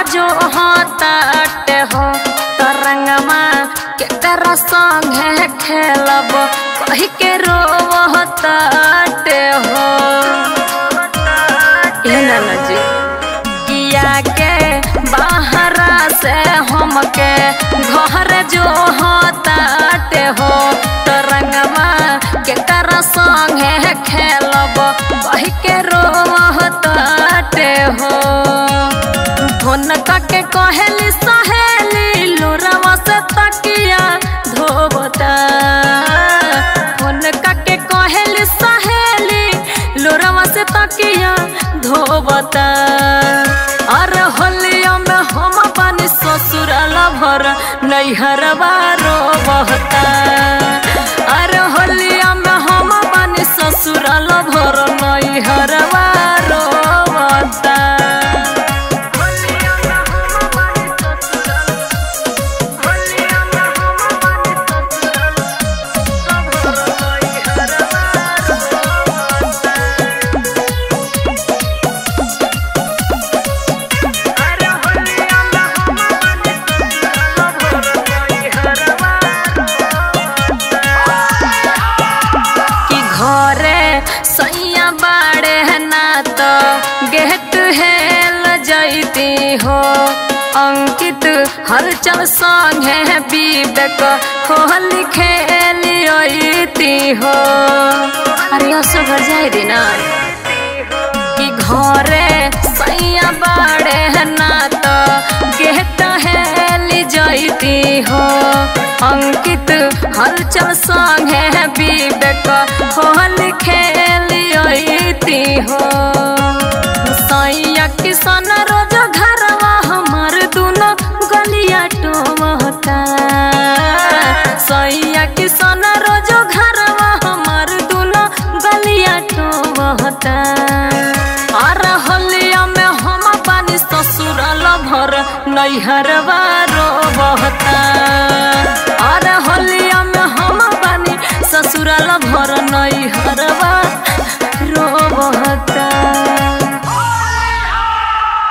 जो हताटे हो तरंगमा के कर संगे खेलब कही के रोवताटे हो ए नाना जी किया के बाहरा से हमके घर जो हताटे हो तरंगमा के कर संगे खेलब कही के रोवताटे हो फोन करके कहेली सहेली लोरवा से तकिया धोबता फोन करके कहेली सहेली लोरवा से तकिया धोबता अरे होलिया में हम पानी ससुराल भर नैहरवा रोबता अरे होलिया में हम पानी ससुराल भर नैहरवा रोबता कि घरे सैया बाड़े ना तो गेट हेल जैती हो अंकित हलचल संगे विवेक होली खेली हो अरे असो घर जाए दी ना कि घरे सैया बाड़े ना तो गेट हेली जैती हो अंकित हलचल संगे विवेक होली खेली हो सैया किसान रोज घरवा हमर दुनो गलिया टोमता सैया किसान रोज घरवा हमर दुनो गलिया टोमता अरे होलिया में हम पानी ससुराल भर नैहरवा रोबता अरे होलिया में हम पानी ससुराल भर नैहरवा रोबता